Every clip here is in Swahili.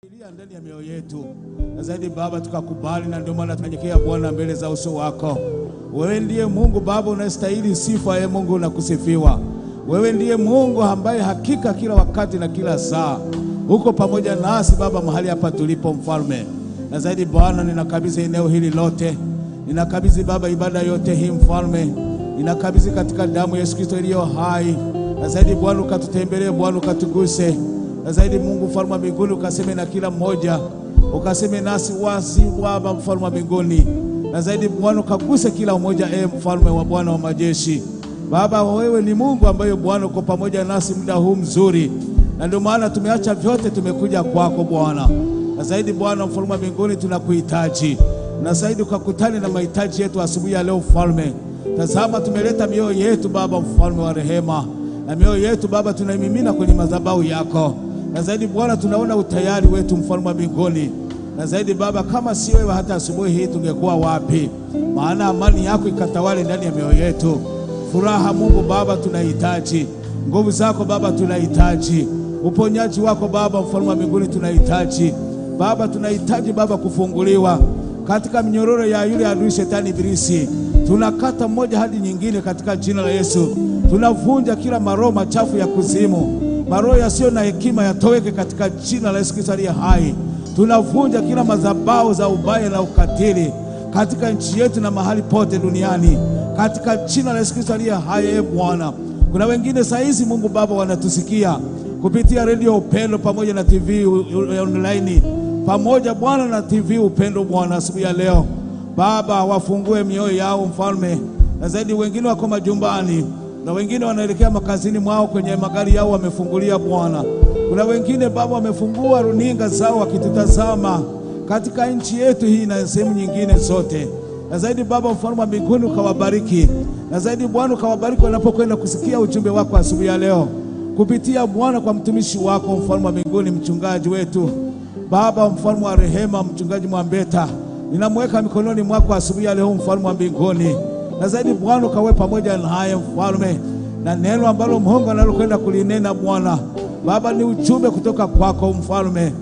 Ilia ndani ya mioyo yetu na zaidi Baba, tukakubali, na ndio maana tunyenyekea Bwana mbele za uso wako. Wewe ndiye Mungu Baba unastahili sifa, ye Mungu na kusifiwa. Wewe ndiye Mungu ambaye hakika kila wakati na kila saa uko pamoja nasi Baba, mahali hapa tulipo, Mfalme. Na zaidi Bwana, ninakabidhi eneo hili lote, ninakabidhi Baba ibada yote hii, Mfalme, ninakabidhi katika damu ya Yesu Kristo iliyo hai. Na zaidi Bwana, ukatutembelee Bwana, ukatuguse na zaidi Mungu mfalme wa mbinguni, ukaseme na kila mmoja, ukaseme nasi wasi Baba mfalme wa mbinguni, na zaidi Bwana ukaguse kila mmoja, e mfalme wa Bwana wa majeshi. Baba, wewe ni Mungu ambaye Bwana uko pamoja nasi muda huu mzuri, na ndio maana tumeacha vyote tumekuja kwako Bwana. Na zaidi Bwana mfalme wa mbinguni, tunakuhitaji na zaidi ukakutane na mahitaji yetu asubuhi ya leo mfalme. Tazama, tumeleta mioyo yetu Baba mfalme wa rehema, na mioyo yetu Baba tunaimimina kwenye madhabahu yako na zaidi Bwana, tunaona utayari wetu mfalme wa mbinguni. Na zaidi Baba, kama si wewe, hata asubuhi hii tungekuwa wapi? Maana amani yako ikatawale ndani ya mioyo yetu. Furaha Mungu Baba tunahitaji, nguvu zako Baba tunahitaji, uponyaji wako Baba mfalme wa mbinguni tunahitaji Baba, tunahitaji Baba kufunguliwa katika minyororo ya yule adui shetani Ibilisi. Tunakata mmoja hadi nyingine katika jina la Yesu. Tunavunja kila maroho machafu ya kuzimu maroho yasiyo na hekima yatoweke katika jina la Yesu Kristo aliye hai. Tunavunja kila madhabahu za ubaya na ukatili katika nchi yetu na mahali pote duniani katika jina la Yesu Kristo aliye hai. E Bwana, kuna wengine saa hizi Mungu Baba wanatusikia kupitia redio Upendo pamoja na TV online pamoja Bwana na TV Upendo. Bwana, asubuhi ya leo Baba, wafungue mioyo yao mfalme, na zaidi wengine wako majumbani na wengine wanaelekea makazini mwao kwenye magari yao wamefungulia Bwana. Kuna wengine Baba wamefungua runinga zao wakitutazama katika nchi yetu hii na sehemu nyingine zote. Na zaidi Baba mfalme wa mbinguni ukawabariki, na zaidi Bwana ukawabariki wanapokwenda kusikia ujumbe wako asubuhi ya leo kupitia Bwana kwa mtumishi wako mfalme wa mbinguni, mchungaji wetu Baba mfalme wa rehema, mchungaji Mwambeta, ninamweka mikononi mwako asubuhi ya leo mfalme wa mbinguni na zaidi Bwana ukawe pamoja naye mfalme, na neno ambalo Mungu analokwenda kulinena Bwana Baba ni ujumbe kutoka kwako mfalme,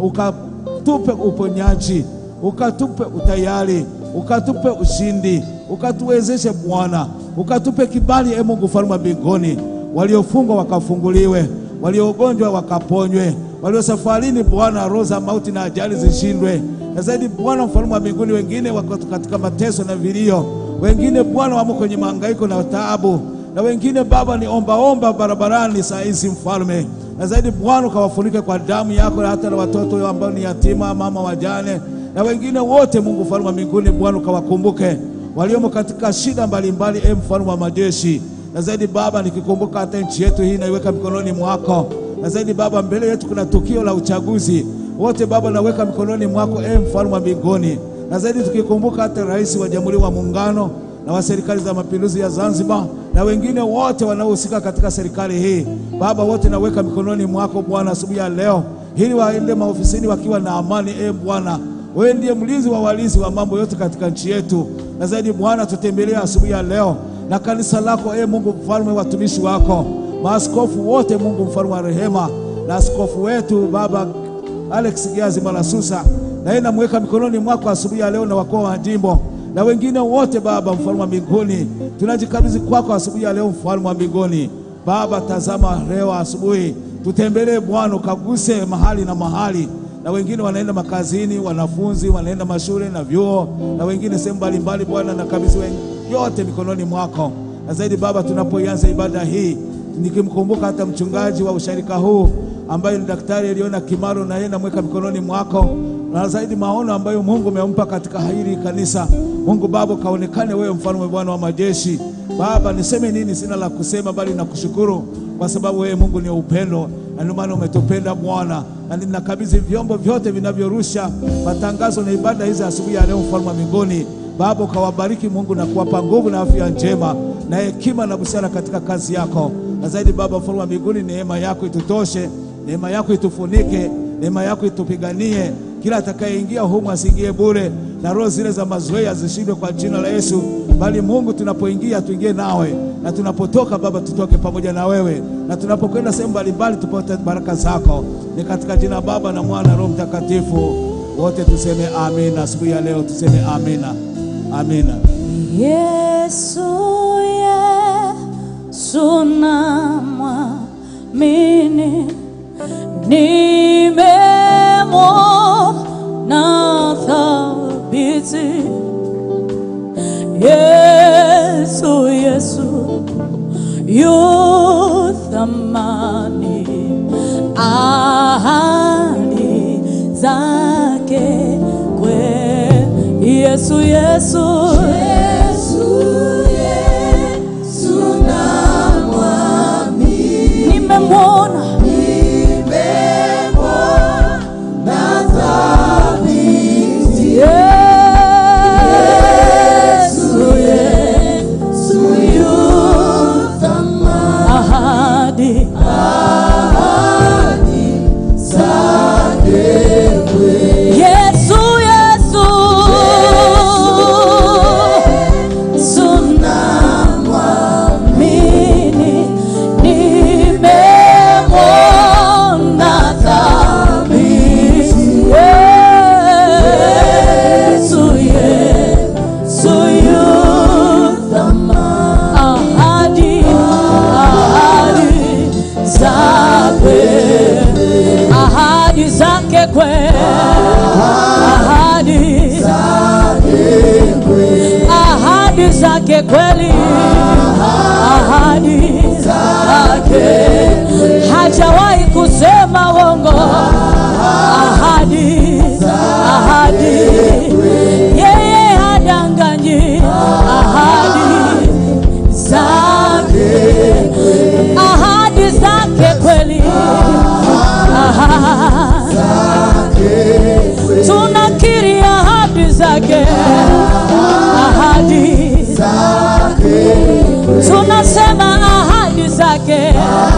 ukatupe uponyaji, ukatupe utayari, ukatupe ushindi, ukatuwezeshe Bwana, ukatupe kibali e Mungu mfalme wa mbinguni, waliofungwa wakafunguliwe, waliogonjwa wakaponywe, walio safarini Bwana, roho za mauti na ajali zishindwe. Na zaidi Bwana mfalme wa mbinguni, wengine wako katika mateso na vilio wengine Bwana wamo kwenye mahangaiko na taabu, na wengine Baba ni ombaomba barabarani saa hizi mfalme. Na zaidi Bwana ukawafunike kwa damu yako, na hata na watoto ambao ni yatima, mama wajane, na wengine wote Mungu mfalme wa mbinguni, Bwana ukawakumbuke waliomo katika shida mbalimbali, e mfalme wa majeshi. Na zaidi Baba, nikikumbuka hata nchi yetu hii naiweka mikononi mwako. Na zaidi Baba, mbele yetu kuna tukio la uchaguzi, wote Baba naweka mikononi mwako, e mfalme wa mbinguni na zaidi tukikumbuka hata rais wa Jamhuri wa Muungano na wa serikali za mapinduzi ya Zanzibar na wengine wote wanaohusika katika serikali hii Baba, wote naweka mikononi mwako Bwana asubuhi ya leo, ili waende maofisini wakiwa na amani. E Bwana, wewe ndiye mlinzi wa walinzi wa mambo yote katika nchi yetu. Na zaidi Bwana, tutembelee asubuhi ya leo na kanisa lako, e Mungu mfalme, watumishi wako maaskofu wote, Mungu mfalme wa rehema, na askofu wetu Baba Alex Giazi Malasusa naye namweka mikononi mwako asubuhi ya leo na wakuu wa jimbo na wengine wote Baba mfalme wa mbinguni, tunajikabidhi kwako asubuhi ya leo mfalme wa mbinguni. Baba, tazama leo asubuhi, tutembelee Bwana, ukaguse mahali na mahali, na wengine wanaenda makazini, wanafunzi wanaenda mashule na vyuo, na wengine sehemu mbalimbali. Bwana, nakabidhi yote mikononi mwako, na zaidi Baba, tunapoianza ibada hii nikimkumbuka hata mchungaji wa usharika huu ambaye ni Daktari Eliona Kimaro, na yeye namweka mikononi mwako na zaidi maono ambayo Mungu umempa katika hili kanisa. Mungu Baba, kaonekane wewe mfalme, Bwana wa majeshi. Baba, niseme nini? Sina la kusema, bali nakushukuru kwa sababu wewe Mungu ni upendo, na ndio maana umetupenda Bwana, na ninakabidhi vyombo vyote vinavyorusha matangazo na ibada hizi asubuhi ya leo, mfalme wa mbinguni. Baba, ukawabariki Mungu na kuwapa nguvu na afya njema na hekima na busara katika kazi yako, na zaidi Baba mfalme wa mbinguni, neema yako itutoshe, neema yako itufunike, neema yako itupiganie kila atakayeingia humu asiingie bure, na roho zile za mazoea zishindwe kwa jina la Yesu, bali Mungu, tunapoingia tuingie nawe, na tunapotoka Baba tutoke pamoja na wewe, na tunapokwenda sehemu mbalimbali tupate baraka zako. Ni katika jina Baba na Mwana na Roho Mtakatifu, wote tuseme amina. Asubuhi ya leo tuseme amina, amina. Yesu, Yesu namwamini, nimemwona thabiti. Yesu, Yesu yu thamani, ahadi zake kweli. Yesu, Yesu, nimemwona Yesu, Yesu yu ahadi Yesu, Yesu, tunamwamini, nimemwona thabiti. Yesu, Yesu yu ahadi, ahadi zake ahadi zake kweli, ahadi ahadi zake kweli, ahadi zake hajawahi kusema uongo, ahadi ahadi yeye hadanganyi, ahadi zake ahadi zake kweli tunakiri ahadi zake, ahadi tunasema ahadi zake,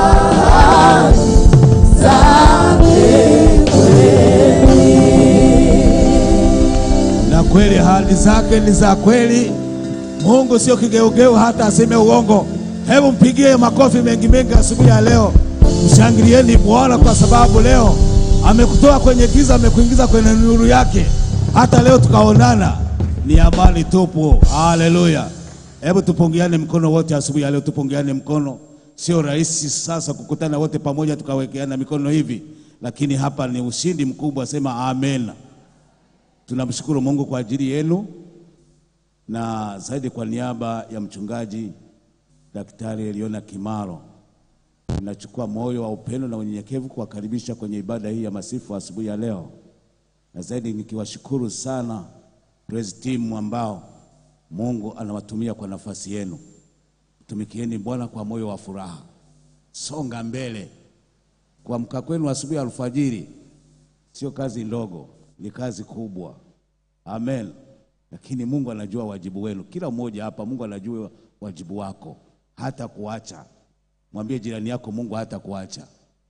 na kweli ahadi zake ni za kweli. Mungu sio kigeugeu hata aseme uongo. Hebu mpigie makofi mengi mengi asubuhi ya leo, mshangilieni Bwana kwa sababu leo amekutoa kwenye giza, amekuingiza kwenye nuru yake. Hata leo tukaonana, ni amani tupu. Haleluya! Hebu tupungiane mkono wote asubuhi ya leo, tupungiane mkono. Sio rahisi sasa kukutana wote pamoja tukawekeana mikono hivi, lakini hapa ni ushindi mkubwa. Sema amen. Tunamshukuru Mungu kwa ajili yenu na zaidi kwa niaba ya mchungaji Daktari Eliona Kimaro, ninachukua moyo wa upendo na unyenyekevu kuwakaribisha kwenye ibada hii ya masifu asubuhi ya leo, na zaidi nikiwashukuru sana praise team ambao Mungu anawatumia kwa nafasi yenu. Tumikieni Bwana kwa moyo wa furaha, songa mbele. Kuamka kwenu asubuhi alfajiri sio kazi ndogo, ni kazi kubwa. Amen. Lakini Mungu anajua wajibu wenu, kila mmoja hapa. Mungu anajua wajibu wako, hata kuacha. Mwambie jirani yako, Mungu hata kuacha.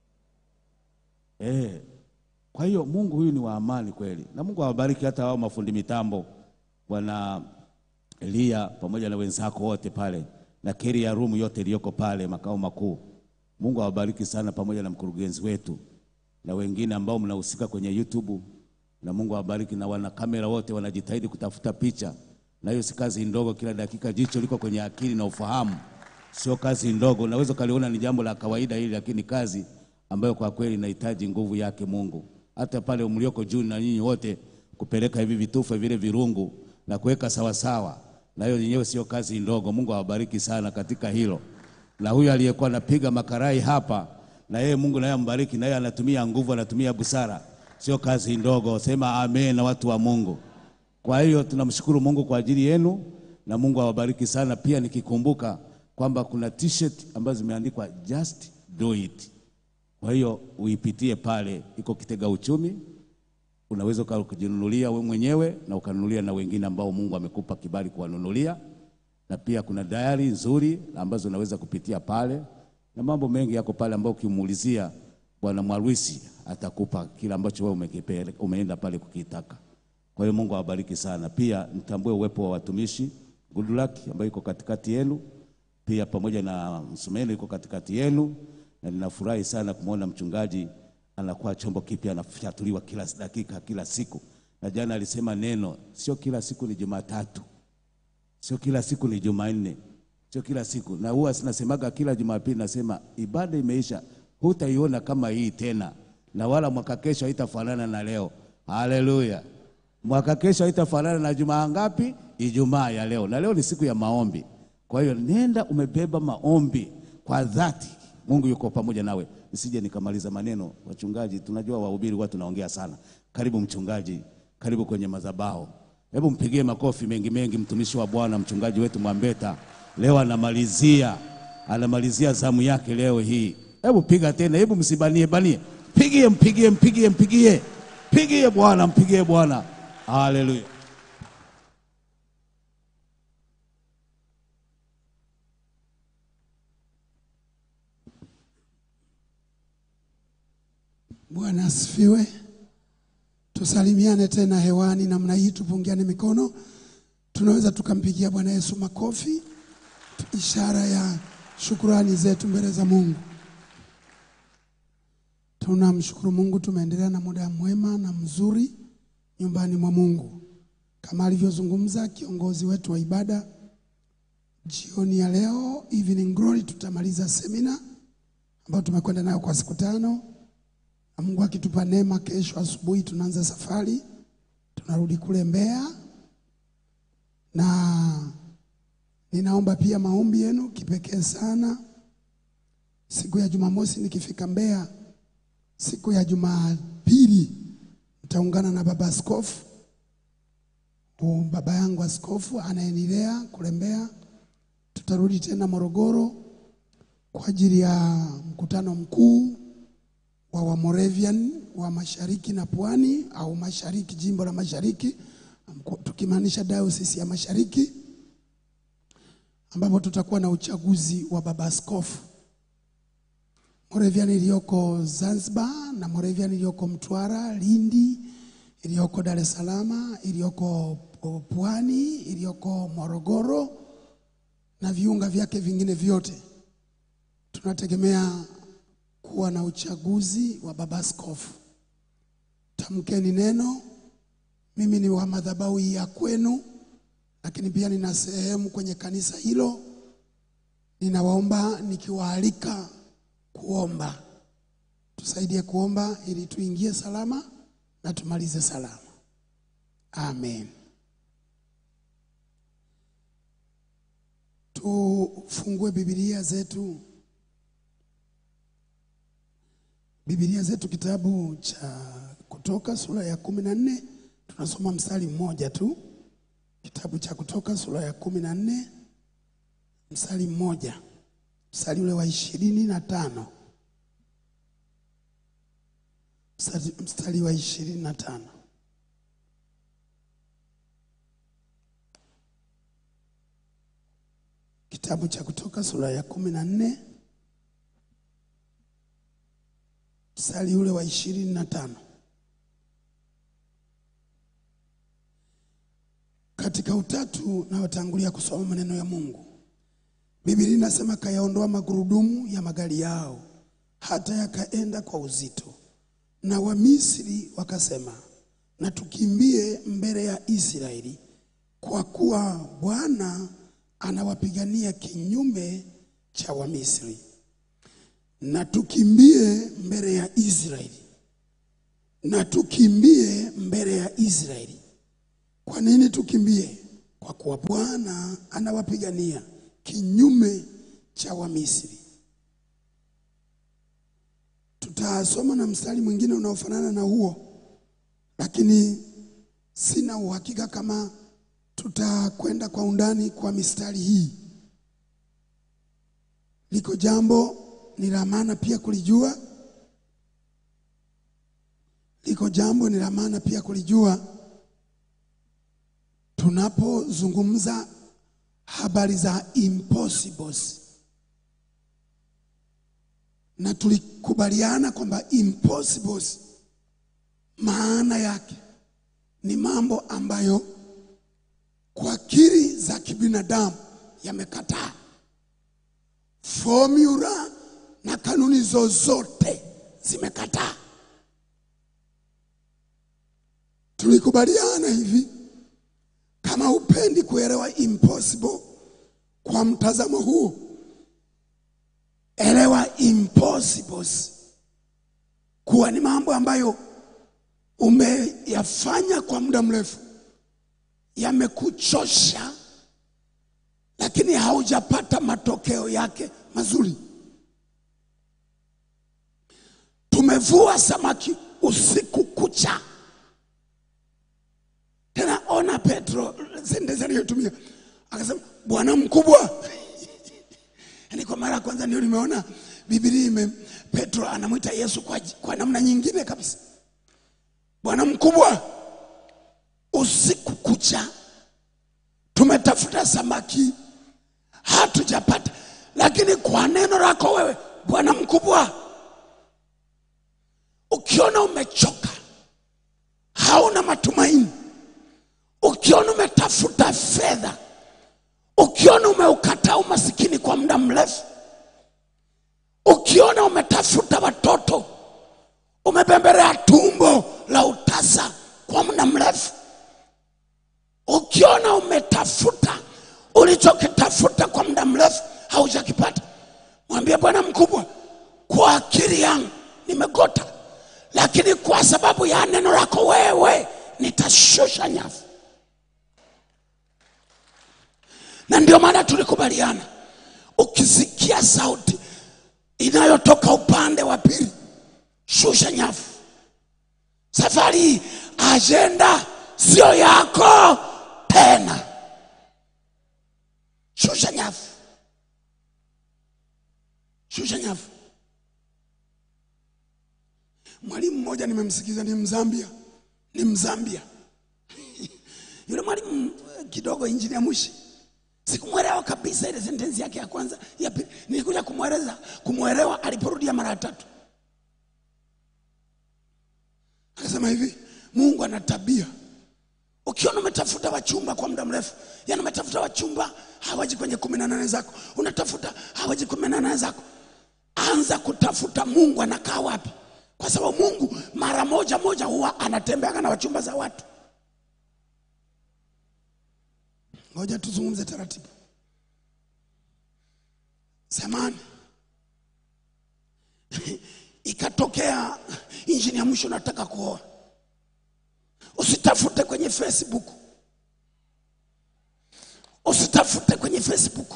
Eh, kwa hiyo Mungu huyu ni wa amani kweli, na Mungu awabariki hata wao mafundi mitambo, bwana Elia pamoja na wenzako wote pale na keri ya room yote iliyoko pale makao makuu. Mungu awabariki sana, pamoja na mkurugenzi wetu na wengine ambao mnahusika kwenye YouTube, na Mungu awabariki, na wana kamera wote wanajitahidi kutafuta picha, na hiyo si kazi ndogo. Kila dakika jicho liko kwenye akili na ufahamu, sio kazi ndogo. Unaweza ukaliona ni jambo la kawaida hili, lakini kazi ambayo kwa kweli inahitaji nguvu yake Mungu. Hata pale mlioko juu na nyinyi wote kupeleka hivi vitufe vile virungu na kuweka sawasawa, na hiyo yenyewe sio kazi ndogo. Mungu awabariki sana katika hilo. Na huyu aliyekuwa anapiga makarai hapa, na yeye Mungu naye ambariki, na yeye anatumia nguvu, anatumia busara, sio kazi ndogo. Sema amen na watu wa Mungu. Kwa hiyo tunamshukuru Mungu kwa ajili yenu na Mungu awabariki sana. Pia nikikumbuka kwamba kuna t-shirt ambazo zimeandikwa just do it. Kwa hiyo uipitie pale, iko kitega uchumi, unaweza ukajinunulia wewe mwenyewe na ukanunulia na wengine ambao Mungu amekupa kibali kuwanunulia, na pia kuna diary nzuri ambazo unaweza kupitia pale, na mambo mengi yako pale ambao ukimuulizia Bwana Mwarwisi atakupa kile ambacho wewe umekipeleka, umeenda pale kukitaka. Kwa hiyo Mungu awabariki sana. Pia nitambue uwepo wa watumishi Goodluck ambaye yuko katikati yenu, pia pamoja na Msumeno yuko katikati yenu, na ninafurahi sana kumwona mchungaji anakuwa chombo kipya, anafyatuliwa kila dakika, kila siku. Na jana alisema neno, sio kila siku ni Jumatatu, sio kila siku ni Jumanne, sio kila siku. Na huwa sinasemaga kila Jumapili, nasema ibada imeisha, hutaiona kama hii tena, na wala mwaka kesho haitafanana na leo. Haleluya! Mwaka kesho haitafanana na Jumaa ngapi? Ijumaa ya leo, na leo ni siku ya maombi. Kwa hiyo nenda umebeba maombi kwa dhati, Mungu yuko pamoja nawe. Nisije nikamaliza maneno, wachungaji, tunajua wahubiri watu tunaongea sana. Karibu mchungaji, karibu kwenye madhabahu. Hebu mpigie makofi mengi mengi, mtumishi wa Bwana, mchungaji wetu Mwambeta leo anamalizia, anamalizia zamu yake leo hii. Hebu piga tena, hebu msibanie banie, pigie, mpigie, mpigie, mpigie, pigie Bwana, mpigie Bwana. Haleluya. Bwana asifiwe. Tusalimiane tena hewani namna hii, tupungiane mikono. Tunaweza tukampigia Bwana Yesu makofi, ishara ya shukurani zetu mbele za Mungu. Tunamshukuru Mungu, tumeendelea na muda mwema na mzuri nyumbani mwa Mungu kama alivyozungumza kiongozi wetu wa ibada jioni ya leo, Evening Glory. Tutamaliza semina ambayo tumekwenda nayo kwa siku tano na Mungu akitupa neema, kesho asubuhi tunaanza safari, tunarudi kule Mbeya, na ninaomba pia maombi yenu kipekee sana. Siku ya Jumamosi nikifika Mbeya, siku ya Jumapili nitaungana na baba askofu, huyu baba yangu askofu anayenilea kule Mbeya. Tutarudi tena Morogoro kwa ajili ya mkutano mkuu wa Wamoravian wa mashariki na pwani au mashariki, jimbo la mashariki, tukimaanisha dayosisi ya mashariki, ambapo tutakuwa na uchaguzi wa baba askofu. Moravian iliyoko Zanzibar na Moravian iliyoko Mtwara, Lindi, iliyoko Dar es Salaam, iliyoko pwani, iliyoko Morogoro na viunga vyake vingine vyote tunategemea kuwa na uchaguzi wa baba askofu. Tamkeni neno. Mimi ni wa madhabahu ya kwenu, lakini pia nina sehemu kwenye kanisa hilo. Ninawaomba nikiwaalika kuomba, tusaidie kuomba ili tuingie salama na tumalize salama. Amen. Tufungue Biblia zetu Biblia zetu kitabu cha Kutoka sura ya kumi na nne tunasoma mstari mmoja tu. Kitabu cha Kutoka sura ya kumi na nne mstari mmoja, mstari ule wa ishirini na tano mstari, mstari wa ishirini na tano Kitabu cha Kutoka sura ya kumi na nne mstari ule wa ishirini na tano. Katika utatu nawatangulia kusoma maneno ya Mungu. Biblia inasema kayaondoa magurudumu ya magari yao hata yakaenda kwa uzito, na Wamisri wakasema, na tukimbie mbele ya Israeli, kwa kuwa Bwana anawapigania kinyume cha Wamisri na tukimbie mbele ya Israeli, na tukimbie mbele ya Israeli. Kwa nini tukimbie? Kwa kuwa Bwana anawapigania kinyume cha Wamisri. Tutasoma na mstari mwingine unaofanana na huo, lakini sina uhakika kama tutakwenda kwa undani kwa mistari hii. Liko jambo ni la maana pia kulijua. Liko jambo ni la maana pia kulijua tunapozungumza habari za impossibles, na tulikubaliana kwamba impossibles maana yake ni mambo ambayo kwa akili za kibinadamu yamekataa. Formula na kanuni zozote zimekataa. Tulikubaliana hivi, kama upendi kuelewa impossible kwa mtazamo huu, elewa impossibles kuwa ni mambo ambayo umeyafanya kwa muda mrefu, yamekuchosha, lakini haujapata matokeo yake mazuri. Tumevua samaki usiku kucha. Tena ona Petro sentensi aliyotumia akasema, Bwana mkubwa. Yaani kwa mara ya kwanza ndio nimeona Biblia ime Petro anamwita Yesu kwa, kwa namna nyingine kabisa. Bwana mkubwa, usiku kucha tumetafuta samaki hatujapata, lakini kwa neno lako wewe Bwana mkubwa, ukiona umechoka, hauna matumaini, ukiona umetafuta fedha, ukiona umeukataa umasikini kwa muda mrefu, ukiona umetafuta watoto, umebembelea tumbo la utasa kwa muda mrefu, ukiona umetafuta ulichokitafuta kwa muda mrefu haujakipata, mwambie Bwana mkubwa, kwa akili yangu nimegota, lakini kwa sababu ya neno lako wewe nitashusha nyavu. Na ndio maana tulikubaliana, ukisikia sauti inayotoka upande wa pili, shusha nyavu. Safari hii ajenda sio yako tena, shusha nyavu, shusha nyavu. Mwalimu mmoja nimemsikiza, ni Mzambia, ni Mzambia yule mwalimu eh, kidogo injinia Mushi, sikumwelewa kabisa ile sentensi yake ya kwanza, ya pili. Nilikuja kumweleza kumwelewa aliporudia mara ya tatu, akasema hivi, Mungu ana tabia Ukiona umetafuta wachumba kwa muda mrefu, yani umetafuta wachumba hawaji kwenye kumi na nane zako, unatafuta hawaji kumi na nane zako, anza kutafuta Mungu anakaa wapi, kwa sababu Mungu mara moja moja huwa anatembeaga na wachumba za watu. Ngoja tuzungumze taratibu. Zamani ikatokea injini ya mwisho nataka kuoa Usitafute kwenye Facebook, usitafute kwenye Facebook.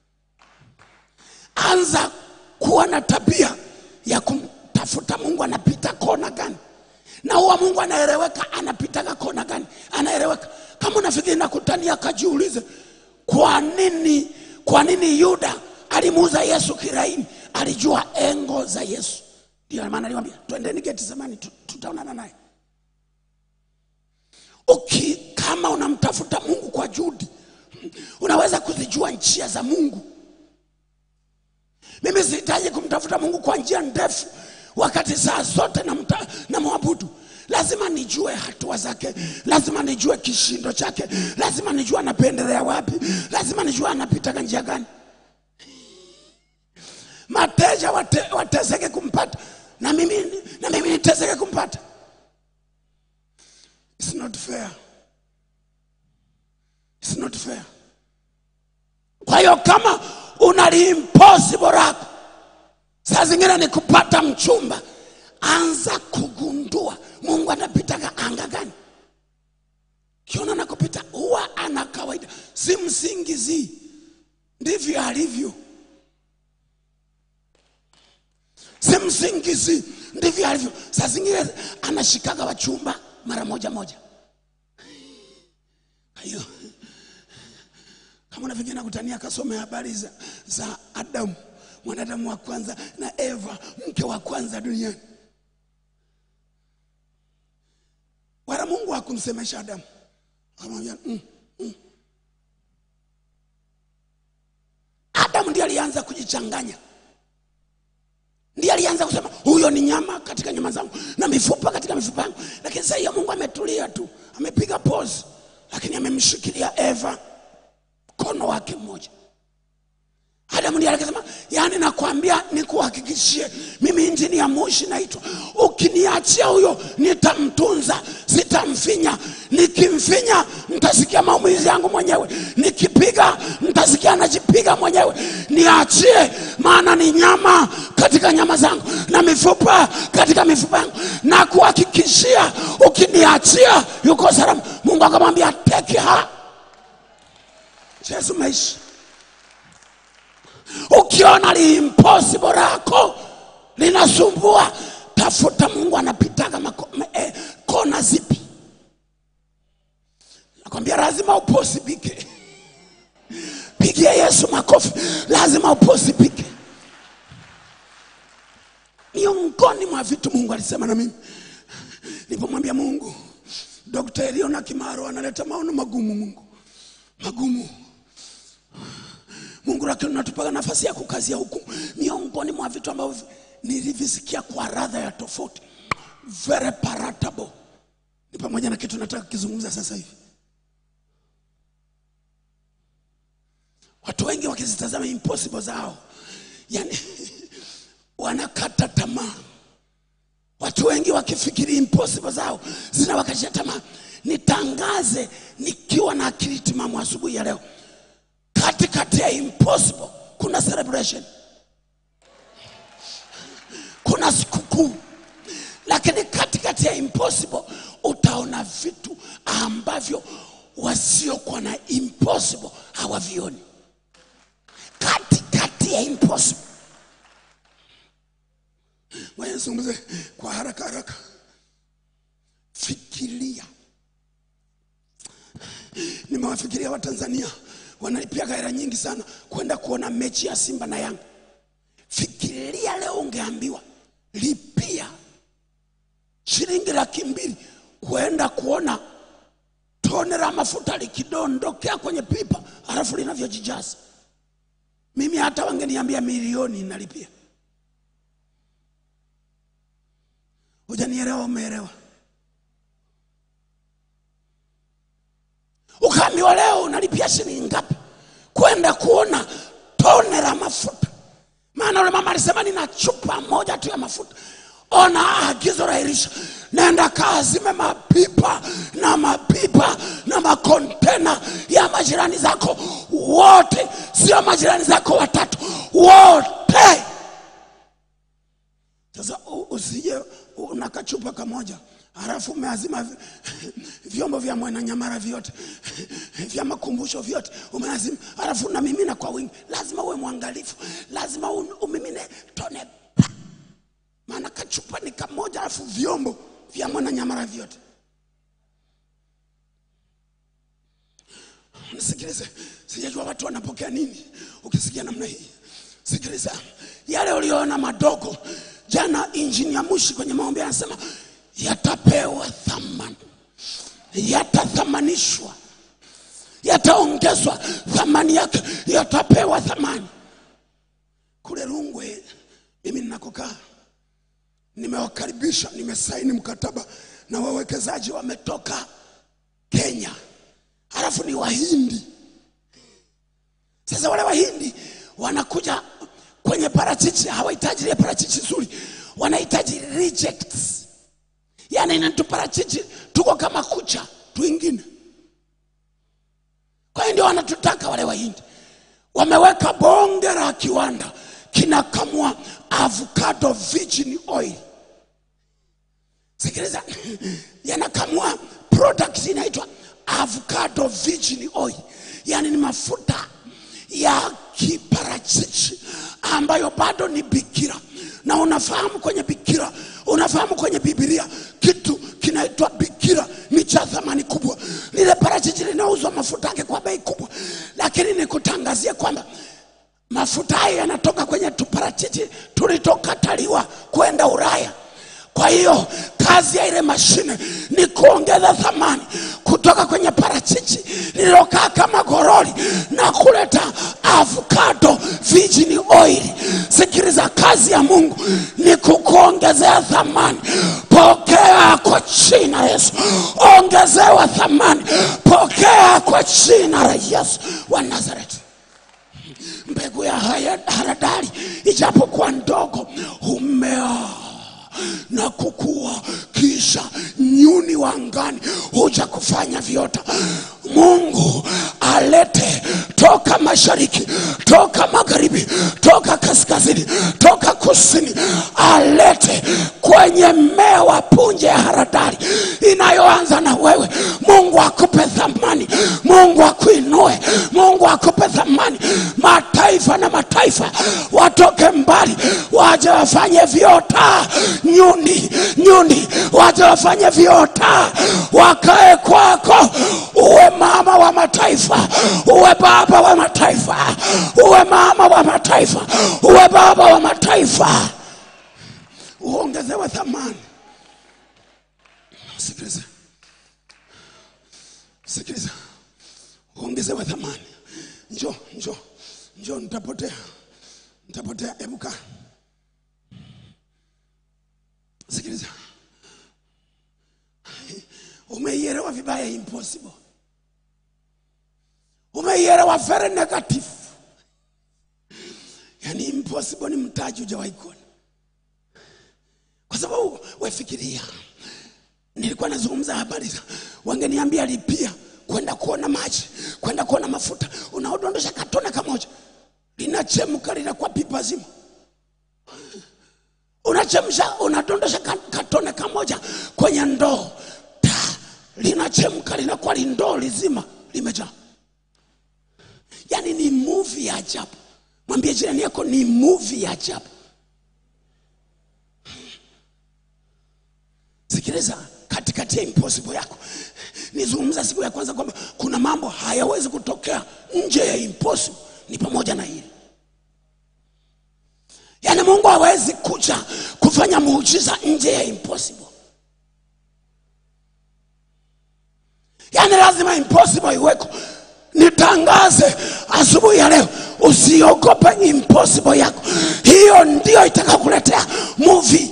Anza kuwa na tabia ya kumtafuta Mungu anapita kona gani, na huwa Mungu anaeleweka anapitaga kona gani, anaeleweka. Kama unafikiri nakutania, kajiulize kwa nini, kwa nini Yuda alimuuza Yesu kiraini? Alijua engo za Yesu. Ndio maana aliwaambia twendeni Getsemani, tutaonana naye. Uki, kama unamtafuta Mungu kwa juhudi, unaweza kuzijua njia za Mungu. Mimi sihitaji kumtafuta Mungu kwa njia ndefu, wakati saa zote namta- namwabudu. Lazima nijue hatua zake, lazima nijue kishindo chake, lazima nijue anapendelea wapi, lazima nijue anapitaga njia gani. Mateja wate, wateseke kumpata na mimi, na mimi niteseke kumpata. It's not fair. It's not fair. Kwa hiyo kama unali impossible lako, saa zingine ni kupata mchumba, anza kugundua Mungu anapitaga anga gani. Kiona nakupita huwa ana kawaida, si msingizii, ndivyo alivyo. Si msingizii, ndivyo alivyo. Saa zingine anashikaga wachumba mara moja moja. Kwa hiyo kama unafikiri nakutania, kasome habari za, za Adamu, mwanadamu wa kwanza na Eva, mke wa kwanza duniani. Wala Mungu hakumsemesha Adamu, akamwambia mm, mm. Adamu ndiye alianza kujichanganya. ndiye alianza kusema huyo ni nyama katika nyama zangu na mifupa katika mifupa yangu lakini sasa hiyo mungu ametulia tu amepiga pose lakini amemshikilia eva mkono wake mmoja adamu ndiye akasema yaani nakwambia nikuhakikishie mimi injini ya moshi naitwa ukiniachia huyo nitamtunza sitamfinya nikimfinya nitasikia maumizi yangu mwenyewe nikipiga nitasikia anajipiga mwenyewe niachie maana ni nyama katika nyama zangu na mifupa katika mifupa yangu na kuhakikishia ukiniachia yuko salama mungu akamwambia teke ha yesu maishi ukiona li impossible lako linasumbua tafuta mungu anapitaga mako, me, eh, kona zipi nakwambia lazima uposibike pigia yesu makofi lazima uposibike miongoni mwa vitu mungu alisema na mimi nilipomwambia mungu dokta eliona kimaro analeta maono magumu mungu magumu mungu lakini unatupaga nafasi ya kukazia hukumu miongoni mwa vitu ambavyo nilivisikia kwa radha ya tofauti very palatable ni pamoja na kitu nataka kukizungumza sasa hivi watu wengi wakizitazama impossible zao yani wanakata tamaa watu wengi wakifikiri impossible zao zinawakatisha tamaa nitangaze nikiwa na akili timamu asubuhi ya leo katikati ya impossible kuna celebration kuna sikukuu lakini katikati ya impossible utaona vitu ambavyo wasiokuwa na impossible hawavioni katikati ya impossible Ngoja nizungumze kwa haraka haraka fikiria nimewafikiria watanzania wanalipia hela nyingi sana kwenda kuona mechi ya simba na yanga fikiria leo ungeambiwa lipia shilingi laki mbili kwenda kuona tone la mafuta likidondokea kwenye pipa halafu linavyojijaza mimi hata wangeniambia milioni nalipia hujanielewa umeelewa ukaambiwa leo unalipia shilingi ngapi kwenda kuona tone la mafuta maana ule mama alisema nina chupa moja tu ya mafuta ona agizo la Elisha nenda kaazime mapipa na mapipa na makontena ya majirani zako wote sio majirani zako watatu wote sasa u- usije una kachupa kamoja halafu umeazima vi- vyombo vya mwananyamara vyote vya makumbusho vyote umeazima halafu unamimina kwa wingi lazima uwe mwangalifu lazima un- umimine tone pa. maana kachupa ni kamoja halafu vyombo vya mwananyamara vyote nisikilize sijajua watu wanapokea nini ukisikia namna hii sikiliza yale uliyoona madogo jana injinia mushi kwenye maombi anasema yatapewa thamani yatathamanishwa yataongezwa thamani yake yatapewa thamani kule rungwe mimi ninakokaa nimewakaribisha nimesaini mkataba na wawekezaji wametoka kenya halafu ni wahindi sasa wale wahindi wanakuja kwenye parachichi hawahitaji ile parachichi zuri wanahitaji rejects yaani ni tuparachichi tuko kama kucha twingine kwa hiyo ndio wanatutaka wale wahindi wameweka bonge la kiwanda kinakamua avocado virgin oil sikiliza yanakamua product inaitwa avocado virgin oil yaani ni mafuta ya kiparachichi ambayo bado ni bikira na unafahamu kwenye bikira unafahamu kwenye bibilia kitu kinaitwa bikira ni cha thamani kubwa lile parachichi linauzwa mafuta yake kwa bei kubwa lakini nikutangazie kwamba mafuta hayo yanatoka kwenye tuparachichi tulitokataliwa kwenda Ulaya. Kwa hiyo kazi ya ile mashine ni kuongeza thamani kutoka kwenye parachichi lililokaa kama gorori na kuleta avocado virgin oil. Sikiliza sikiliza kazi ya mungu ni kukuongezea thamani pokea kwa jina la yesu ongezewa thamani pokea kwa jina la yesu wa nazareti mbegu ya haya- haradali ijapokuwa ndogo humea na kukua kisha nyuni wa angani huja kufanya viota mungu alete toka mashariki toka magharibi toka kaskazini toka kusini alete kwenye mmea wa punje ya haradali inayoanza na wewe mungu akupe thamani mungu akuinue mungu akupe thamani mataifa na mataifa watoke mbali waje wafanye viota nyuni nyuni waje wafanye viota wakae kwako uwe mama wa mataifa uwe baba wa mataifa uwe mama wa mataifa uwe baba wa mataifa uongezewe thamani sikiliza sikiliza uongezewe thamani njo njo njo nitapotea nitapotea ebuka sikiliza umeielewa vibaya impossible umeielewa very negative yani impossible ni mtaji hujawahi kuona kwa sababu wefikiria nilikuwa nazungumza habari za wangeniambia lipia kwenda kuona maji kwenda kuona mafuta unaodondosha katone kamoja linachemka linakuwa pipa zima unachemsha unadondosha ka- katone kamoja kwenye ndoo Ta, linachemka linakuwa lindoo lizima limejaa yaani ni muvi ya ajabu mwambie jirani yako ni muvi ya ajabu sikiliza katikati ya impossible yako nizungumza siku ya kwanza kwamba kuna mambo hayawezi kutokea nje ya impossible ni pamoja na hili yaani mungu hawezi kuja kufanya muujiza nje ya impossible yaani lazima impossible iweko nitangaze asubuhi ya leo usiogope impossible yako hiyo ndio itakakuletea movie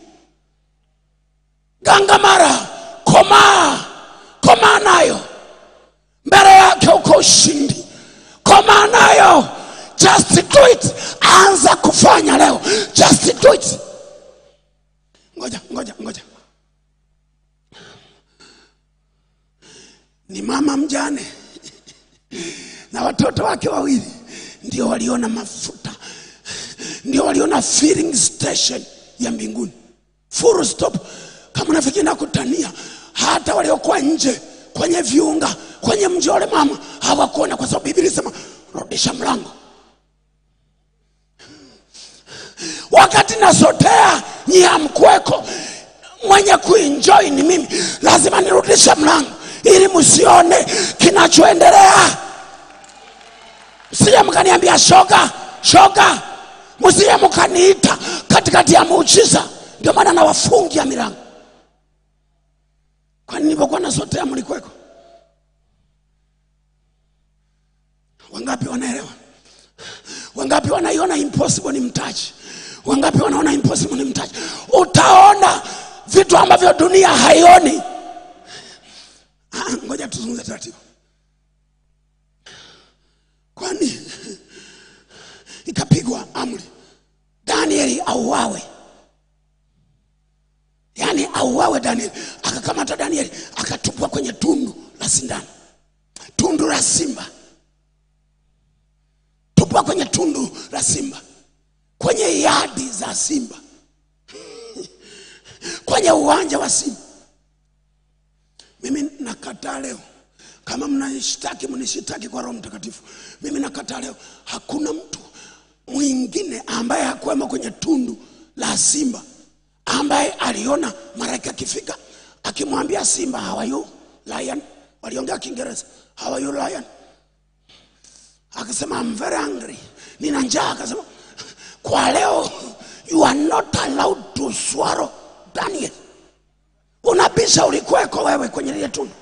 gangamara komaa komaa nayo mbele yake uko ushindi komaa nayo just do it anza kufanya leo just do it ngoja ngoja ngoja ni mama mjane na watoto wake wawili ndio waliona mafuta ndio waliona filling station ya mbinguni full stop kama nafikiri nakutania hata waliokuwa nje kwenye viunga kwenye mji wale mama hawakuona kwa sababu biblia sema rudisha mlango wakati nasotea nyia mkweko mwenye kuenjoy ni mimi lazima nirudishe mlango ili msione kinachoendelea msije mkaniambia shoga shoga msije mkaniita katikati ya muujiza ndio maana nawafungia milango kwani nilipokuwa nasotea mlikweko wangapi wanaelewa wangapi wanaiona impossible ni mtaji wangapi wanaona impossible ni mtaji utaona vitu ambavyo dunia haioni Ah, ngoja tuzungumze taratibu kwani ikapigwa amri danieli auawe yaani auawe danieli akakamata danieli akatupwa kwenye tundu la sindano tundu la simba tupwa kwenye tundu la simba kwenye yadi za simba kwenye uwanja wa simba mimi nakataa leo kama mnanishtaki mnishitaki kwa roho mtakatifu mimi nakataa leo hakuna mtu mwingine ambaye hakuwemo kwenye tundu la simba ambaye aliona malaika akifika akimwambia simba how are you lion waliongea kiingereza how are you lion akasema I'm very hungry nina njaa akasema kwa leo you are not allowed to swallow Daniel unabisha ulikuweko wewe kwenye lile tundu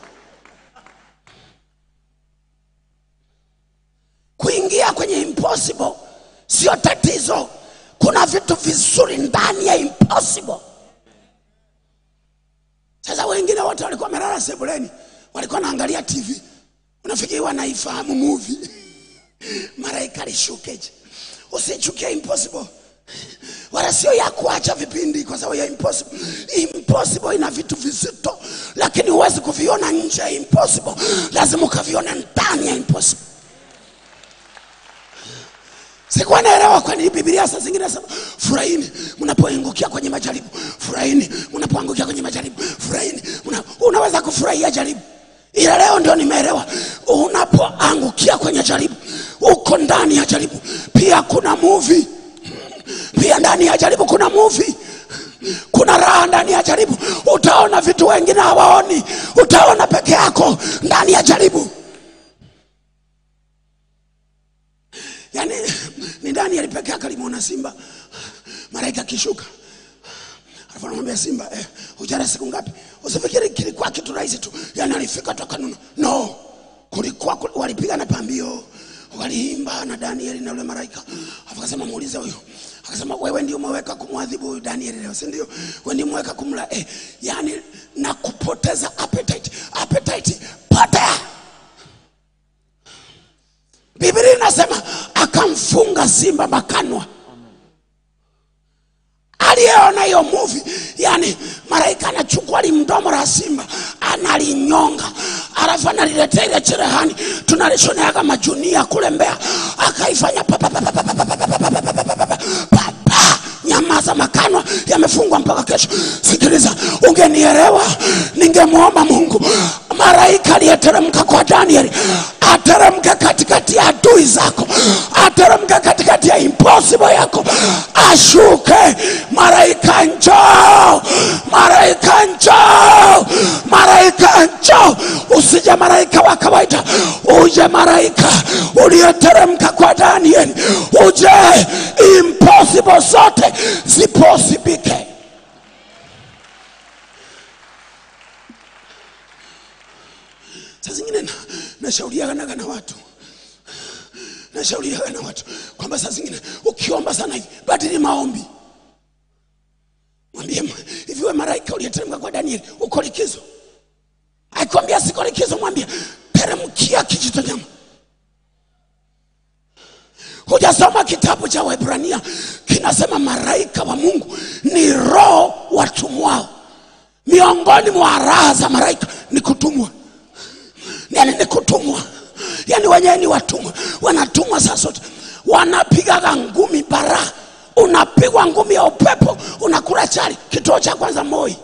kuingia kwenye impossible sio tatizo kuna vitu vizuri ndani ya impossible sasa wengine wote walikuwa wamelala sebuleni walikuwa naangalia tv unafikiri wanaifahamu movie malaika alishukeje usichukie impossible wala sio ya kuacha vipindi kwa sababu ya impossible impossible ina vitu vizito lakini huwezi kuviona nje ya impossible lazima ukaviona ndani ya impossible sikuwa naelewa kwa nini biblia saa zingine nasema furahini mnapoangukia kwenye majaribu furahini mnapoangukia kwenye majaribu furahini Una, unaweza kufurahia jaribu ila leo ndio nimeelewa unapoangukia kwenye jaribu uko ndani ya jaribu pia kuna movie pia ndani ya jaribu kuna movie kuna raha ndani ya jaribu utaona vitu wengine hawaoni utaona peke yako ndani ya jaribu yaani ni ndani alipeke yake alimwona simba malaika akishuka alafu anamwambia simba eh, ujara siku ngapi usifikiri kilikuwa kitu rahisi tu yani alifika toka nuna no kulikuwa kul- walipiga na pambio waliimba na danieli na ule malaika alafu akasema muulize huyo akasema wewe ndio umeweka kumwadhibu huyu danieli leo si ndio wewe ndio umeweka kumla eh, yani na kupoteza appetite appetite potea biblia inasema akamfunga simba makanwa aliyeona hiyo muvi yani malaika anachukua limdomo la simba analinyonga alafu analiletea ile cherehani tunalishoneaga majunia kule mbea akaifanya pa, pa, pa, pa, pa, pa, pa, pa, pa, pa, pa, pa, pa, pa, pa, pa, pa. nyamaza makanwa yamefungwa mpaka kesho sikiliza ungenielewa ningemwomba mungu malaika aliyeteremka kwa danieli ateremke katikati ya adui zako ateremke katikati ya impossible yako ashuke malaika njoo malaika njoo malaika njoo usije malaika wa kawaida uje malaika uliyeteremka kwa danieli uje impossible zote ziposibike saa zingine na- nashaurianaga na watu nashauriaga na watu kwamba saa zingine ukiomba sana hivi badili maombi mwambie m- hivi we malaika uliyeteremka kwa danieli uko likizo akikwambia siko likizo mwambie teremkia kijito nyama hujasoma kitabu cha wahibrania kinasema malaika wa mungu ni roho watumwao miongoni mwa raha za malaika ni kutumwa yani ni kutumwa yani wenyewe ni watumwa wanatumwa saa zote wanapigaga ngumi bara unapigwa ngumi ya upepo unakula chali kituo cha kwanza moi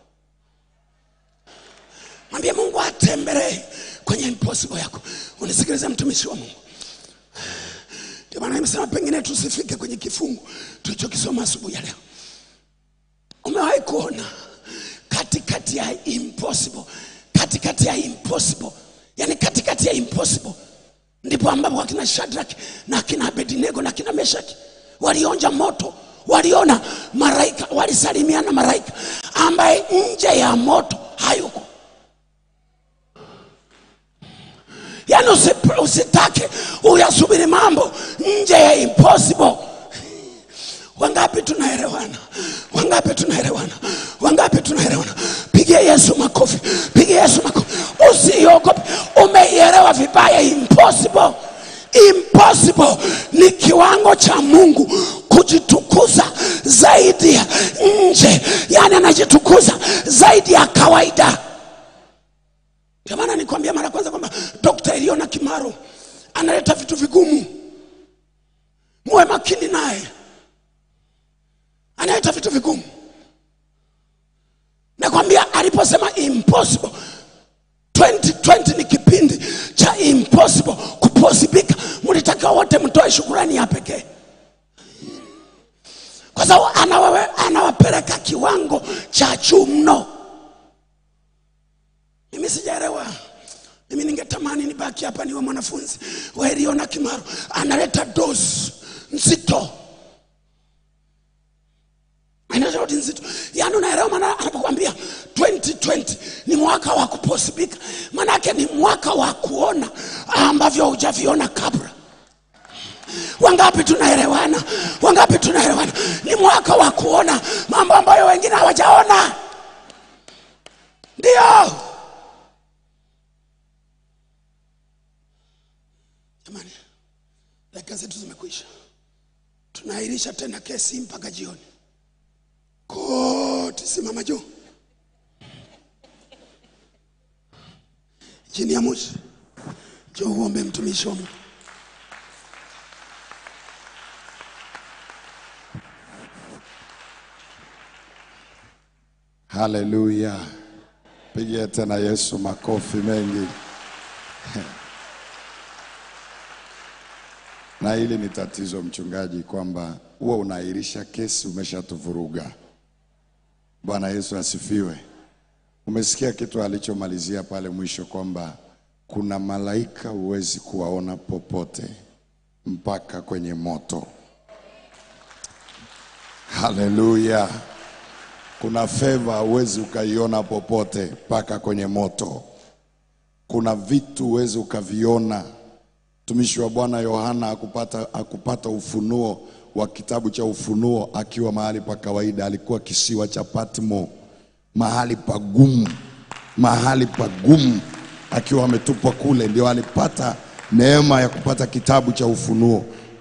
mwambie mungu atembelee kwenye impossible yako unisikilize mtumishi wa mungu ndio maana nimesema pengine tusifike kwenye kifungu tulichokisoma asubuhi ya leo umewahi kuona katikati ya impossible katikati ya impossible yani katikati ya impossible ndipo ambapo akina shadrak na akina abednego na akina meshaki walionja moto waliona maraika walisalimiana maraika ambaye nje ya moto hayuko yaani usi- usitake uyasubiri mambo nje ya impossible wangapi tunaelewana wangapi tunaelewana wangapi tunaelewana pigia yesu makofi pigia yesu makofi usiogope umeielewa vibaya impossible impossible ni kiwango cha mungu kujitukuza zaidi ya nje yani anajitukuza zaidi ya kawaida ndio maana nikwambia mara ya kwanza kwamba dokta eliona kimaro analeta vitu vigumu muwe makini naye analeta vitu vigumu nakwambia aliposema impossible 2020 ni kipindi cha impossible kuposibika mlitakiwa wote mtoe shukurani ya pekee kwa sababu anawawe- anawapeleka kiwango cha juu mno mimi sijaelewa mimi ningetamani nibaki hapa niwe mwanafunzi wa Eliona Kimaro analeta dozi nzito analeta dozi nzito yaani unaelewa maana anapokwambia 2020 ni mwaka wa kuposibika maanake ni mwaka wa kuona ambavyo hujaviona kabla Wangapi tunaelewana? Wangapi tunaelewana? Ni mwaka wa kuona mambo ambayo wengine hawajaona. Ndio jamani, dakika zetu zimekwisha. Tunaahirisha tena kesi mpaka jioni. Koti, simama juu chini ya Musa, njoo uombe mtumishi wa Mungu. Haleluya! Pigia tena Yesu makofi mengi. Na hili ni tatizo mchungaji, kwamba huwa unaahirisha kesi, umeshatuvuruga. Bwana Yesu asifiwe. Umesikia kitu alichomalizia pale mwisho kwamba kuna malaika huwezi kuwaona popote mpaka kwenye moto. Haleluya. Kuna feva huwezi ukaiona popote mpaka kwenye moto. Kuna vitu huwezi ukaviona. Mtumishi wa Bwana Yohana akupata, akupata ufunuo wa kitabu cha Ufunuo akiwa mahali pa kawaida, alikuwa kisiwa cha Patmo, mahali pagumu, mahali pagumu, akiwa ametupwa kule, ndio alipata neema ya kupata kitabu cha Ufunuo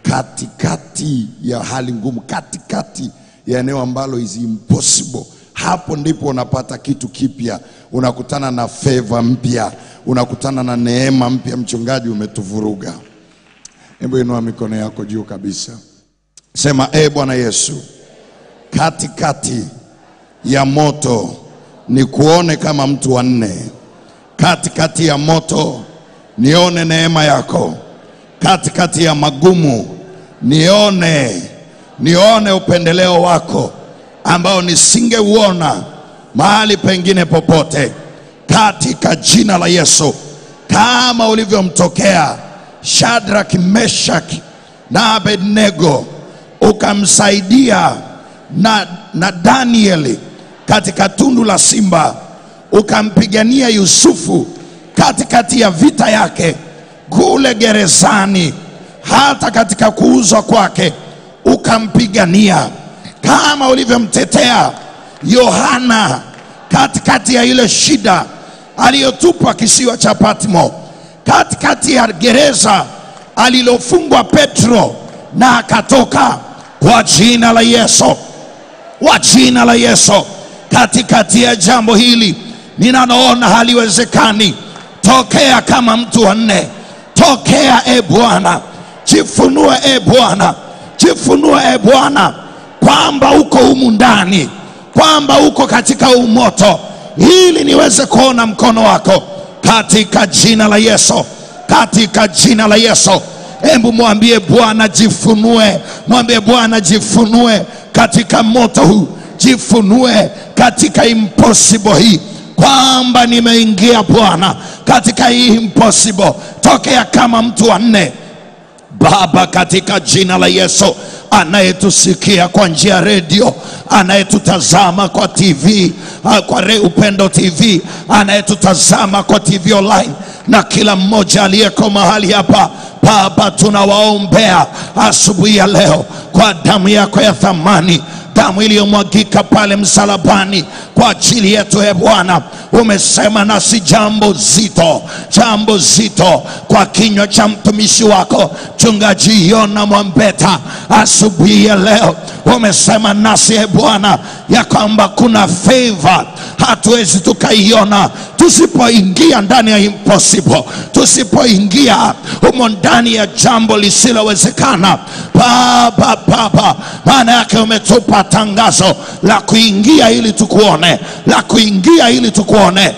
katikati ya hali ngumu, katikati ya eneo ambalo is impossible. Hapo ndipo unapata kitu kipya, unakutana na favor mpya, unakutana na neema mpya. Mchungaji, umetuvuruga. Hebu inua mikono yako juu kabisa, sema e Bwana Yesu, katikati ya moto ni kuone kama mtu wa nne, katikati ya moto nione neema yako, katikati ya magumu nione nione upendeleo wako ambao nisingeuona mahali pengine popote, katika jina la Yesu, kama ulivyomtokea Shadrach, Meshach na Abednego, ukamsaidia na, na Danieli katika tundu la simba, ukampigania Yusufu katikati ya vita yake kule gerezani, hata katika kuuzwa kwake ukampigania kama ulivyomtetea Yohana katikati ya ile shida aliyotupwa kisiwa cha Patmo, katikati ya gereza alilofungwa Petro na akatoka kwa jina la Yesu, kwa jina la Yesu. Katikati ya jambo hili ninaloona haliwezekani, tokea kama mtu wa nne, tokea e Bwana, jifunue e Bwana jifunue e Bwana kwamba uko humu ndani, kwamba uko katika umoto, ili niweze kuona mkono wako katika jina la Yesu, katika jina la Yesu. Hebu mwambie Bwana jifunue, mwambie Bwana jifunue katika moto huu, jifunue katika impossible hii kwamba nimeingia Bwana katika hii impossible, tokea kama mtu wa nne Baba, katika jina la Yesu, anayetusikia kwa njia ya redio, anayetutazama kwa TV, ah, kwa Re- Upendo TV, anayetutazama kwa TV online na kila mmoja aliyeko mahali hapa Baba, tunawaombea asubuhi ya leo kwa damu yako ya thamani damu iliyomwagika pale msalabani kwa ajili yetu. E Bwana, umesema nasi jambo zito, jambo zito kwa kinywa cha mtumishi wako mchungaji Yona Mwambeta. Asubuhi ya leo umesema nasi e Bwana ya kwamba kuna favor hatuwezi tukaiona tusipoingia ndani ya impossible, tusipoingia humo ndani ya jambo lisilowezekana. Baba, Baba, maana yake umetupa tangazo la kuingia ili tukuone, la kuingia ili tukuone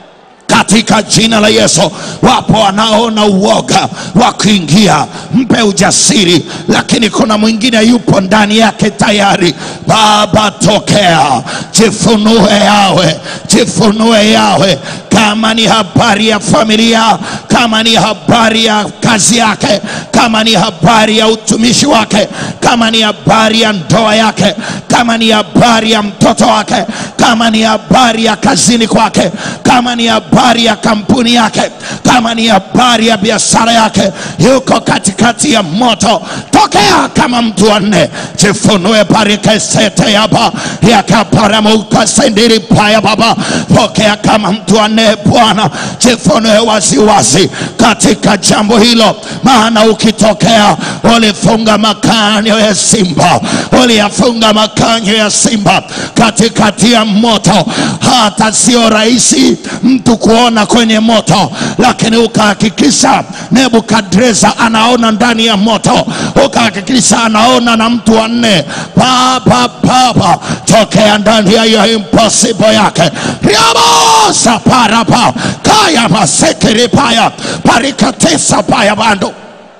katika jina la Yesu. Wapo wanaona uoga wa kuingia, mpe ujasiri, lakini kuna mwingine yupo ndani yake tayari. Baba, tokea, jifunue yawe, jifunue yawe, kama ni habari ya familia, kama ni habari ya kazi yake, kama ni habari ya utumishi wake, kama ni habari ya ndoa yake, kama ni habari ya mtoto wake, kama ni habari ya kazini kwake, kama ni habari ya kampuni yake, kama ni habari ya biashara yake, yuko katikati ya moto. Tokea kama mtu wa nne, jifunue parikesete yaba yakaparamuka sendiri paya baba, pokea kama mtu wa nne Bwana, jifunue waziwazi katika jambo hilo, maana ukitokea ulifunga makanyo ya simba, uliyafunga makanyo ya simba katikati ya moto. Hata sio rahisi mtu kuona kwenye moto, lakini ukahakikisha Nebukadreza anaona ndani ya moto, ukahakikisha anaona na mtu wa nne. Baba, Baba, tokea ndani ya hiyo impossible yake riabosa parapa kaya masekiri paya parikatesa paya bando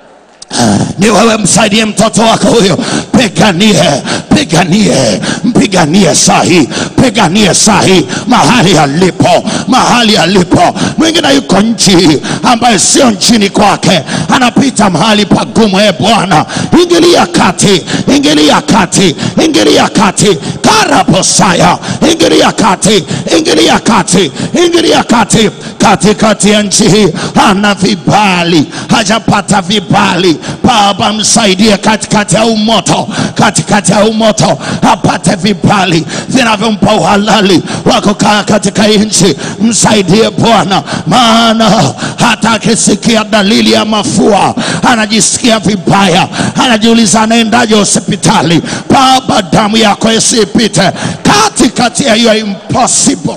ni wewe msaidie mtoto wako huyo, piganie, piganie, mpiganie sahi, piganie sahi mahali alipo, mahali alipo. Mwingine yuko nchi ambaye sio nchini kwake, anapita mahali pagumu. E Bwana, ingilia kati, ingilia kati, ingilia kati, karaposaya, ingilia kati, ingilia kati, ingilia kati, katikati ya nchi hii ana vibali, hajapata vibali Baba, msaidie katikati ya huu moto, katikati ya huu moto apate vibali vinavyompa uhalali wa kukaa katika hii nchi. Msaidie Bwana, maana hata akisikia dalili ya mafua anajisikia vibaya, anajiuliza anaendaje hospitali. Baba, damu yako isipite katikati ya hiyo impossible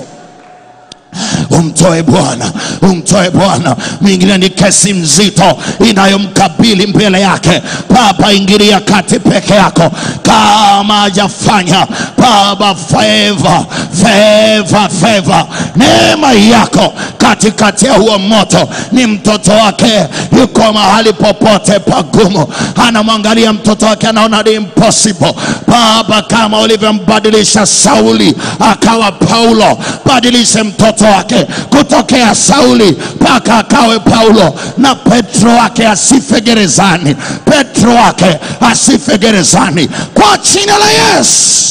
umtoe Bwana, umtoe Bwana. Mwingine ni kesi mzito inayomkabili mbele yake. Baba, ingilia kati peke yako, kama hajafanya Baba, favor, favor, favor, neema yako katikati ya huo moto. Ni mtoto wake yuko mahali popote pagumu, anamwangalia mtoto wake, anaona ni impossible. Baba, kama ulivyombadilisha Sauli akawa Paulo, badilishe mtoto wake kutokea Sauli mpaka akawe Paulo, na Petro wake asife gerezani, Petro wake asife gerezani kwa jina la Yesu.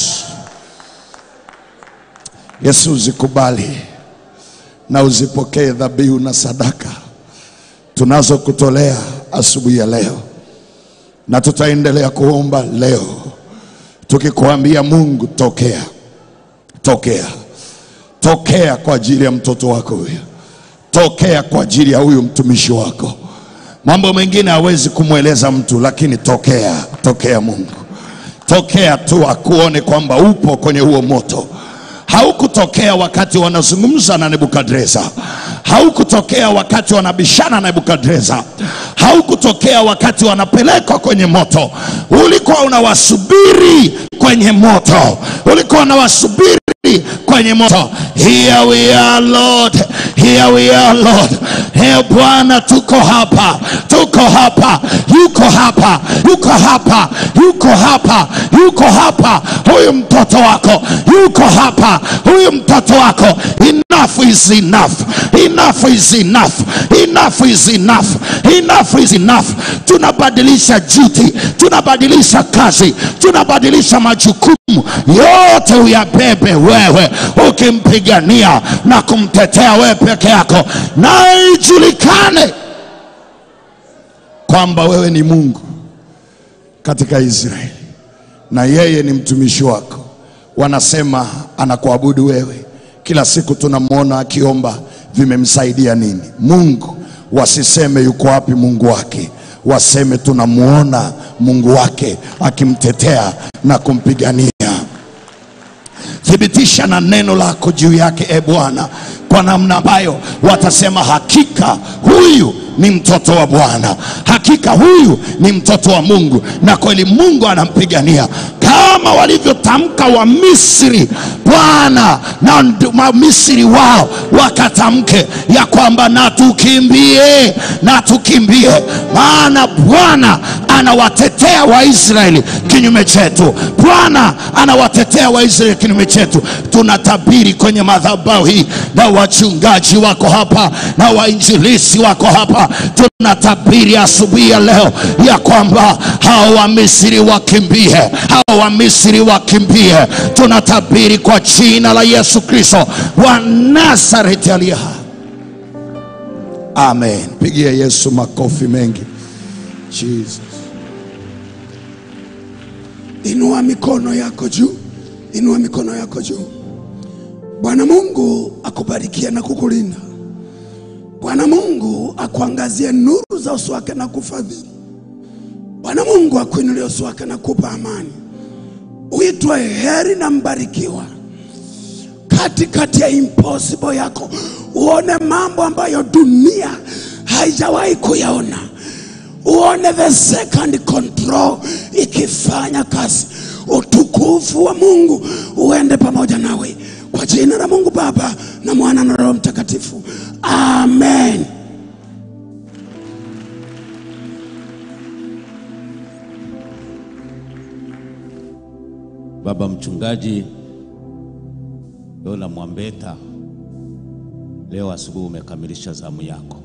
Yesu, uzikubali na uzipokee dhabihu na sadaka tunazokutolea asubuhi ya leo, na tutaendelea kuomba leo tukikuambia, Mungu tokea, tokea, tokea kwa ajili ya mtoto wako huyu, tokea kwa ajili ya huyu mtumishi wako. Mambo mengine hawezi kumweleza mtu, lakini tokea, tokea Mungu, tokea tu akuone kwamba upo kwenye huo moto haukutokea wakati wanazungumza na Nebukadreza, haukutokea wakati wanabishana na Nebukadreza, haukutokea wakati wanapelekwa kwenye moto. Ulikuwa unawasubiri kwenye moto, ulikuwa unawasubiri kwenye moto. Here we are Lord, here we are Lord. He Bwana, tuko hapa, tuko hapa, yuko hapa, yuko hapa, yuko hapa, yuko hapa. Huyu mtoto wako yuko hapa, huyu mtoto wako. Enough is enough, enough is enough, enough is enough, enough is enough. Tunabadilisha duty, tunabadilisha kazi, tunabadilisha majukumu yote, uyabebe wewe, ukimpigania na kumtetea wewe peke yako, na ijulikane kwamba wewe ni Mungu katika Israeli na yeye ni mtumishi wako. Wanasema anakuabudu wewe kila siku, tunamwona akiomba, vimemsaidia nini? Mungu wasiseme yuko wapi Mungu wake, waseme tunamwona Mungu wake akimtetea na kumpigania. Thibitisha na neno lako juu yake, e Bwana, kwa namna ambayo watasema hakika huyu ni mtoto wa Bwana, hakika huyu ni mtoto wa Mungu, na kweli Mungu anampigania kama walivyotamka wa Misri Bwana, na ndu- wa Misri wao wakatamke ya kwamba na tukimbie, na tukimbie, maana Bwana anawatetea waisraeli kinyume chetu bwana anawatetea waisraeli kinyume chetu tunatabiri kwenye madhabahu hii na wachungaji wako hapa na wainjilisi wako hapa tunatabiri asubuhi ya leo ya kwamba hao wamisri wakimbie hao wamisri wakimbie tunatabiri kwa jina la yesu kristo wa nazareti aliye hai amen pigia yesu makofi mengi jesus Inua mikono yako juu, inua mikono yako juu. Bwana Mungu akubarikie na kukulinda. Bwana Mungu akuangazie nuru za uso wake na kufadhili. Bwana Mungu akuinulie uso wake na kupa amani. Uitwe heri na mbarikiwa katikati ya impossible yako, uone mambo ambayo dunia haijawahi kuyaona uone the second control ikifanya kazi. Utukufu wa Mungu uende pamoja nawe kwa jina la Mungu Baba na Mwana na Roho Mtakatifu, amen. Baba mchungaji Yola Mwambeta, leo asubuhi umekamilisha zamu yako,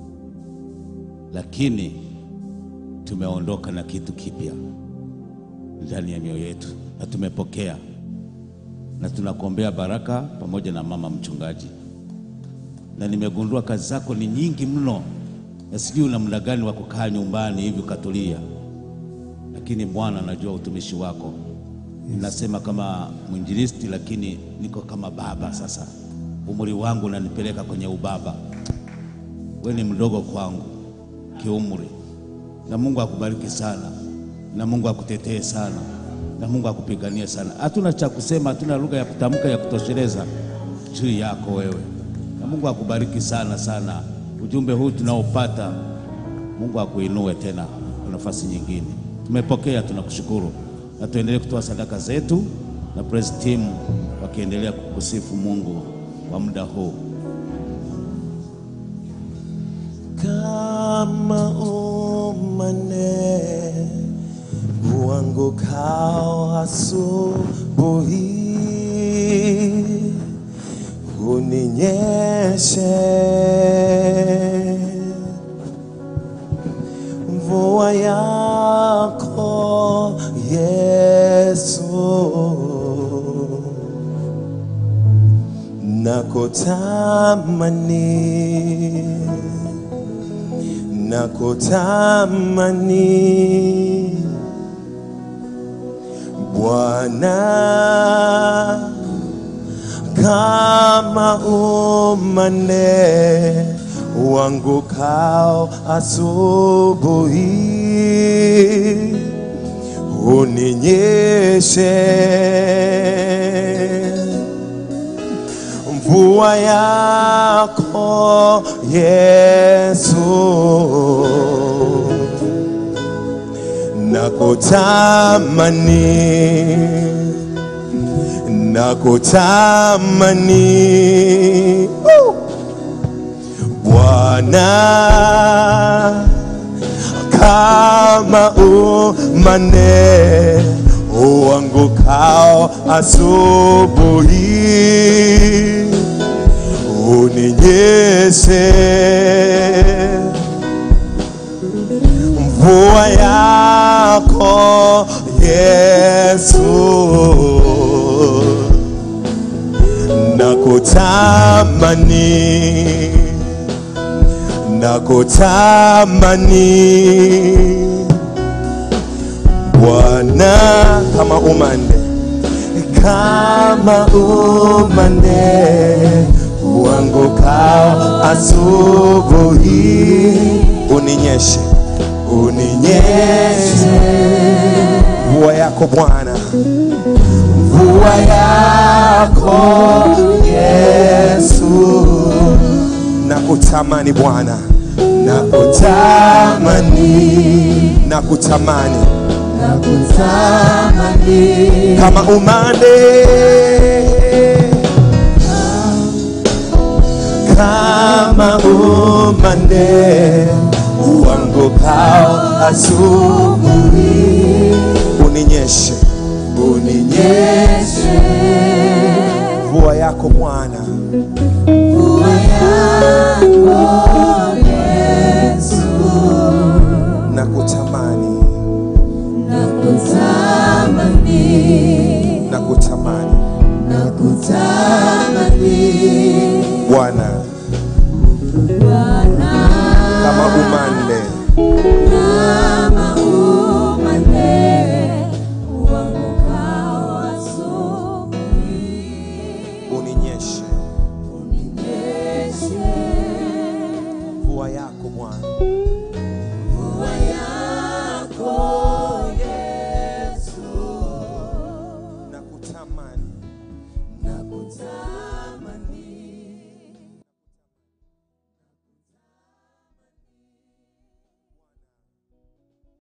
lakini tumeondoka na kitu kipya ndani ya mioyo yetu na tumepokea, na tunakuombea baraka pamoja na mama mchungaji, na nimegundua kazi zako ni nyingi mno, na sijui una muda gani wa kukaa nyumbani hivi ukatulia, lakini Bwana, najua utumishi wako ninasema kama mwinjilisti, lakini niko kama baba sasa. Umri wangu unanipeleka kwenye ubaba. We ni mdogo kwangu kiumri, na Mungu akubariki sana, na Mungu akutetee sana, na Mungu akupiganie sana. Hatuna cha kusema, hatuna lugha ya kutamka ya kutosheleza juu yako wewe, na Mungu akubariki sana sana. Ujumbe huu tunaopata, Mungu akuinue tena kwa nafasi nyingine. Tumepokea, tunakushukuru na tuendelee kutoa sadaka zetu na praise team wakiendelea kukusifu Mungu kwa muda huu. kama umane uangukao asubuhi uninyeshe mvua yako Yesu nakutamani nakutamani Bwana kama umane uangukao asubuhi uninyeshe mvua yako Yesu nakutamani nakutamani Woo! Bwana kama umane uangukao asubuhi uninyeshe mvua yako Yesu nakutamani nakutamani Bwana kama umande kama umande uangukao asubuhi uninyeshe uninyeshe mvua yako Bwana mvua yako Yesu nakutamani Bwana nakutamani nakutamani kama umande kama umande uanguka uamkao asubuhi, uninyeshe uninyeshe mvua yako Bwana, na kutamani na kutamani Bwana kama umande uninyeshe mvua yako Bwana